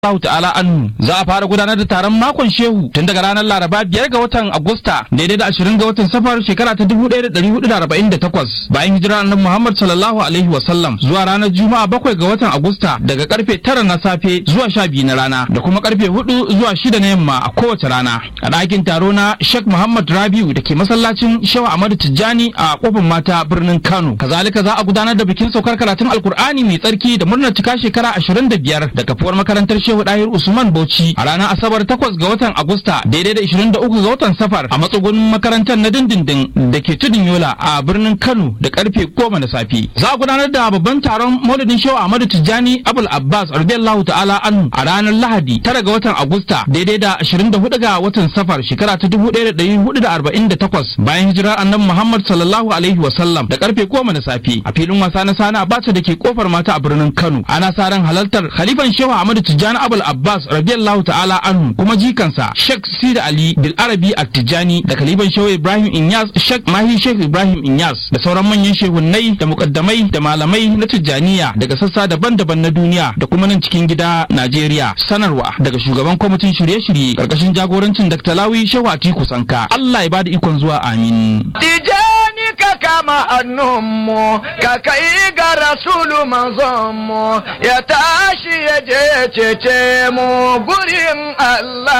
Allah ta'ala anhu za a fara gudanar da taron makon shehu tun daga ranar Laraba biyar ga watan Agusta daidai da ashirin ga watan Safar shekara ta dubu ɗaya da ɗari hudu da arba'in da takwas bayan hijira annabi Muhammad sallallahu alaihi wa sallam zuwa ranar Juma'a bakwai ga watan Agusta daga karfe tara na safe zuwa sha biyu na rana da kuma karfe hudu zuwa shida na yamma a kowace rana a ɗakin taro na Sheikh Muhammad Rabiu da ke masallacin Shehu Ahmadu Tijjani a kofar mata birnin Kano kazalika za a gudanar da bikin saukar karatun Alkur'ani mai tsarki da murnar cika shekara ashirin da biyar da kafuwar makarantar Shehu Dahir Usman Bauchi a ranar Asabar 8 ga watan Agusta daidai da 23 ga watan Safar a matsugunin makarantar na dindindin da ke tudun Yola a birnin Kano da karfe 10 na safe. Za a gudanar da babban taron Maulidin Shehu Ahmadu Tijjani Abul Abbas radiyallahu ta'ala anhu a ranar Lahadi 9 ga watan Agusta daidai da 24 ga watan Safar shekara ta 1448 bayan hijirar Annabi Muhammad sallallahu alaihi wa sallam da karfe 10 na safe a filin wasa na Sani Abacha da ke kofar mata a birnin Kano. Ana sa ran halartar Khalifan Shehu Ahmadu Tijjani Abul Abbas radiyallahu ta'ala anhu kuma jikansa Sheikh Sida Ali Bil Arabi At-Tijani da Kaliban Shehu Ibrahim Inyas Sheikh Mahi Sheikh Ibrahim Inyas da sauran manyan shehunnai da mukaddamai da malamai na Tijjaniya daga sassa daban-daban na duniya da kuma nan cikin gida Najeriya sanarwa daga shugaban kwamitin shirye-shirye karkashin jagorancin Dr. Lawi Shehu Atiku Sanka Allah ya bada ikon zuwa amin Tijani ka kama hannunmu ka kai ga rasulu manzonmu ya tashi ya je cece mu gurin Allah